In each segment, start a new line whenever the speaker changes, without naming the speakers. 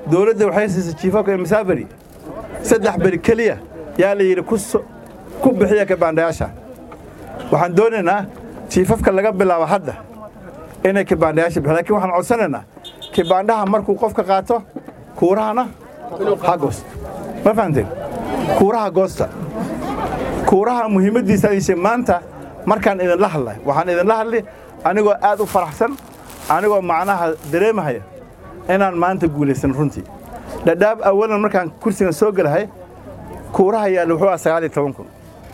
dowladda waxay siisay jiifafka masaafari saddex beri keliya yaa la yidhi ku bixiya kibaandhayaasha waxaan doonaynaa jiifafka laga bilaabo hadda inay kibaandhayaasha bixiyan lakin waxaan codsanaynaa kibaandhaha markuu qofka qaato kuurahana ha goosto ma fahamteen kuuraha goosta kuuraha muhiimaddiisa ayse maanta markaan idinla hadlay waxaan idinla hadli anigoo aad u faraxsan anigoo macnaha dareemahaya inaan maanta guulaysan runtii dhadhaab awalan markaan kursigan soo gelahay kuuraha yaalla wuxuu ah sagaal iyo toban kun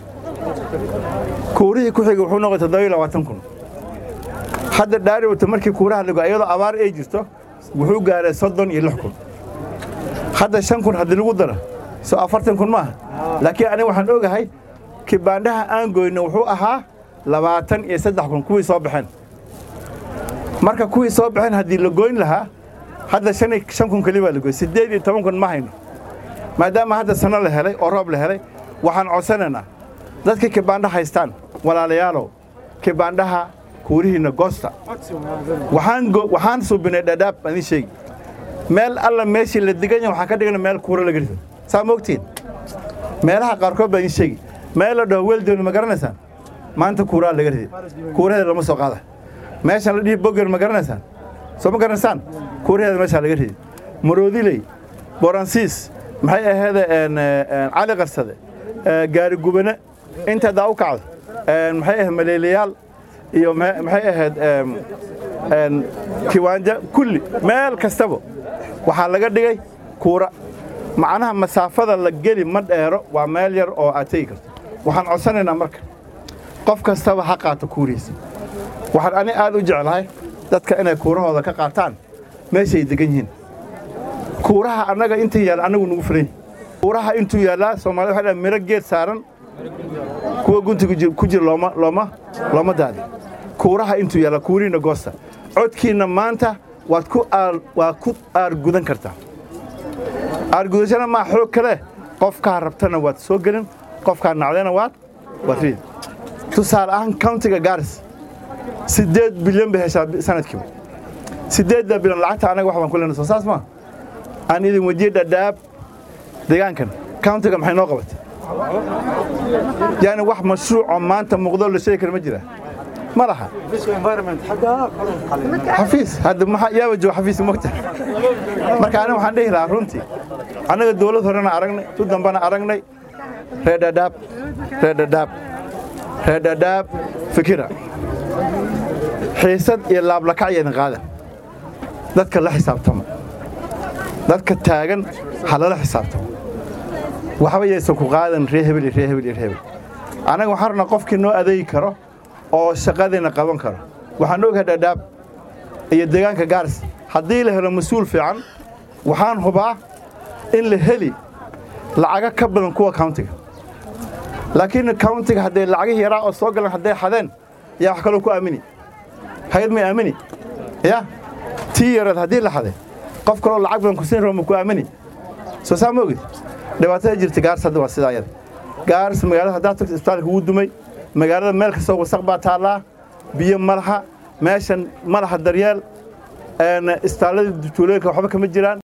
kuurihii ku xigay wuxuu noqday toddoba iyo labaatan kun hadda dhaari wata markii kuuraha lago iyadoo abaar ay jirto wuxuu gaaray soddon iyo lix kun hadda shan kun haddii lagu daro soo afartan kun maaha laakiin aniga waxaan ogahay kibaandhaha aan goyno wuxuu ahaa labaatan iyo saddex kun kuwii soo baxeen marka kuwii soo baxeen haddii la goyn lahaa hadda shan kun keli baa la goy siddeed iyo toban kun ma hayno maadaama hadda sanno la helay oo roob la helay waxaan codsanaynaa dadka kibaandha haystaan walaalayaalow kibaandhaha kuurihiinna goosta waxaan suubinay dhadhaab aan idiin sheegi meel alla meeshii la degan yahay waxaan ka dhigana meel kuura laga rido saa ma ogtiin meelaha qaarkood baan idiin sheegi meel la dhaho weeldooni ma garanaysaan maanta kuuraa laga riday kuuraheeda lama soo qaada meeshan la dhihi boger ma garanaysaan soo ma garanaysaan kuuraheeda meeshaa laga riday maroodiley boransiis maxay aheede cali qarsade gaari gubane inta daa u kacdo maxay ahayd maleelayaal iyo maxay ahayd kiwaanja kulli meel kastaba waxaa laga dhigay kuura macnaha masaafada la geli ma dheero waa meel yar oo aad tegi karto waxaan codsanaynaa marka qof kastaba ha qaato kuurihiisa waxaan ani aad u jeclahay dadka inay kuurahooda ka qaataan meeshay degan yihiin kuuraha annaga inta yaalla annagu nugu filan kuuraha intuu yaallaa soomaalida waxay dhahan miro geed saaran kuwa guntiga ku jira looma looma looma daadi kuuraha intuu yaalla kuurihiinna goosta codkiinna maanta waad ku aar waad ku aargudan kartaa aargudashana maa xoog kale qofkaa rabtana waad soo gelin qofkaa nacdana waad waad riid tusaale ahaan countiga gaaris siddeed bilyan bay heshaa sanadkiiba siddeedda bilyan lacagta annaga wax baan ku lena soo saas maa aan idin wejiye dhadhaab deegaankan countiga maxay noo qabatay yani wax mashruucoo maanta muuqdoo la sheegi kara ma jira ma laha xafiis hadda yaaba jooga xafiis mogta marka aniga waxaan dhihi lahaa runtii annaga dawlad horena aragnay tu dambana aragnay reer dhadhaab reer dhadhaab reer dhadhaab fikira xiisad iyo laablakacya idin qaadan dadka la xisaabtama dadka taagan ha lala xisaabtamo waxba yaysan ku qaadan ree hebel iyo ree hebel iyo ree hebel annaga waxaan rabnaa qofkii noo adeegi karo oo shaqadiina qaban karo waxaan ogahay dhadhaab iyo deegaanka gaaris haddii la helo mas-uul fiican waxaan hubaa in la heli lacago ka badan kuwa countiga laakiin countiga hadday lacagihii yaraa oo soo galan hadday xadeen yaa wax kaloo ku aamini hay-ad may aamini ya tii yareed haddii la xaday qof kaloo lacag badan kusiin rabo ma ku aamini soo saa ma ogid dhibaatada jirta gaaris hadda waa sidaa yada gaaris magaalada haddaa tagto isbitaalka wuu dumay magaalada meel kastoo wasaq baa taallaa biyo ma laha meeshan ma laha daryeel istaalladii tuulooyinka waxba kama jiraan